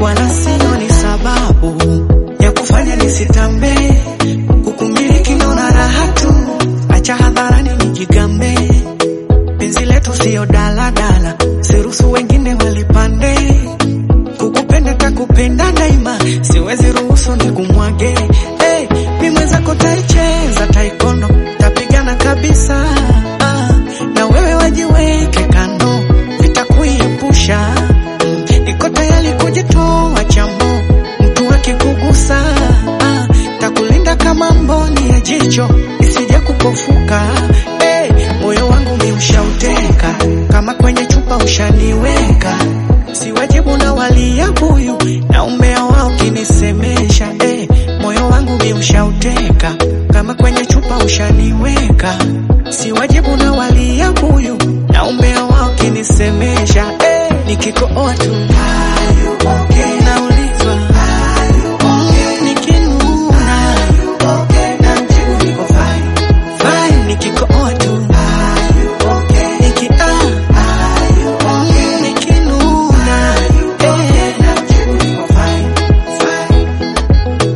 wala sio ni sababu ya kufanya nisitambe. Kukumiliki naona raha tu, acha hadharani nijigambe. Penzi letu sio daladala, siruhusu wengine walipande. Kukupenda takupenda daima, siwezi ruhusu nikumwage. Hey, mi mwenzako taicheza taikondo, tapigana kabisa ah, na wewe wajiweke kando, vitakuiepusha mm, niko tayari kujitoa chamo, mtu akikugusa ah, takulinda kama mboni ya jicho isije kupofuka. Hey, moyo wangu mi ushauteka kama kwenye chupa ushaniweka, si wajibu na walia buyu na umea wao kinisemesha. Hey, moyo wangu mi ushauteka kama kwenye chupa ushaniweka, si wajibu na walia buyu na umea wao kinisemesha. Hey, nikikooa tu naulizwa mm, nikinuna namjibu niko fine fine, nikikooa tu niki ah mm, nikinuna eh, namjibu niko fine fine.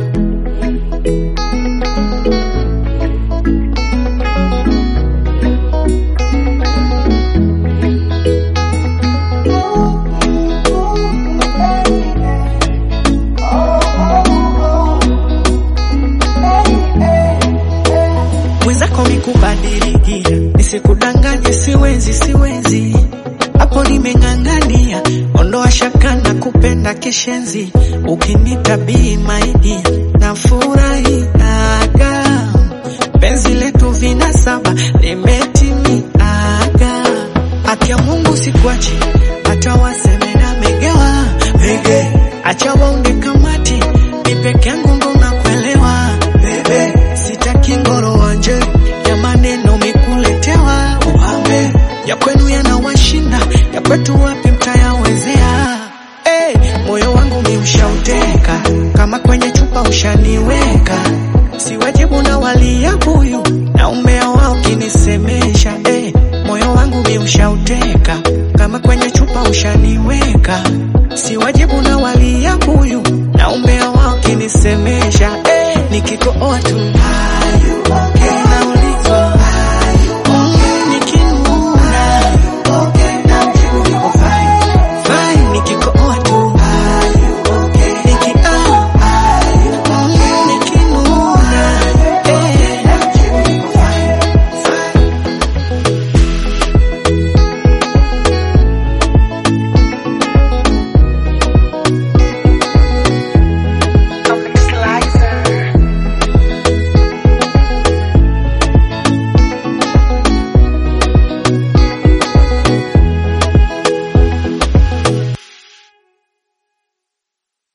mwenzako mikubadiliki, nisikudanganye, siwezi siwezi, hapo nimeng'ang'ania, ondoa shaka na kupenda kishenzi, ukinita bii maidi na furahiaga, penzi letu vina saba limetimiaga, haki ya Mungu sikuachi, hata waseme na megewa mege, acha waunge kamati, mi peke yangu ndo nakuelewa bebe, sitaki ngoro wanje ya maneno mikuletewa uhambe, ya kwenu yanawashinda, ya kwetu wapi mtayawezea? Hey, moyo wangu mi ushauteka kama kwenye chupa ushaniweka, si wajibu na walia buyu na umea wao kinisemesha. Hey, moyo wangu mi ushauteka kama kwenye chupa ushaniweka, si wajibu na walia buyu na umea wao kinisemesha. Hey, nikikooa tu